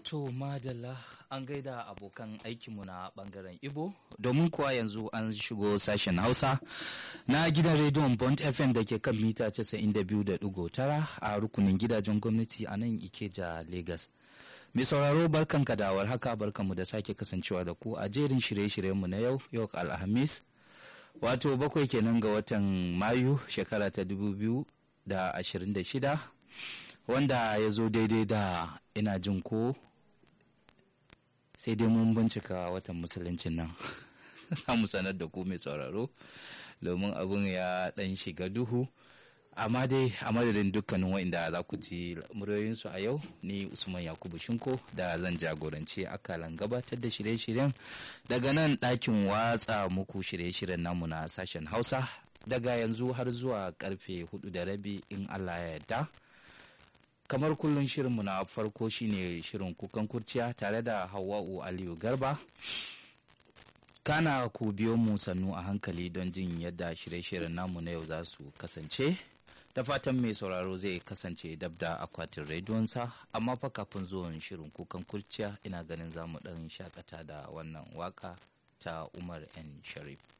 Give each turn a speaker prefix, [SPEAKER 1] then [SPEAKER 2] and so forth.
[SPEAKER 1] To madalla an gaida abokan aikinmu na bangaren Ibo domin kuwa yanzu an shigo sashen Hausa na gidan rediyon Bond FM da ke kan mita 92.9 a rukunin gidajen gwamnati a nan Ikeja Lagos. Mai sauraro barkanka da haka barkanmu da sake kasancewa da ku a jerin shirye-shiryenmu na yau yau Alhamis wato bakwai kenan ga watan Mayu shekara ta 2026 wanda ya zo daidai da ina jin ko sai dai mun bincika watan musuluncin nan za mu sanar da ku mai sauraro domin abin ya dan shiga duhu amma dai a madadin dukkanin wa'inda za ku ji muryoyinsu a yau ni usman yakubu shinko da zan jagoranci akalan gabatar da shirye-shiryen daga nan ɗakin watsa muku shirye-shiryen namu na sashen hausa daga yanzu har zuwa karfe hudu da rabi in allah ya yarda kamar kullum shirinmu na farko shine shirin kukan kurciya tare da hawa'u aliyu garba kana ku biyo mu sannu a hankali don jin yadda shirye-shiryen namu na yau za su kasance da fatan mai sauraro zai kasance dab da akwatin rediyonsa amma fa kafin zuwan shirin kukan kurciya ina ganin za mu ɗan shakata da wannan waka ta umar n sharif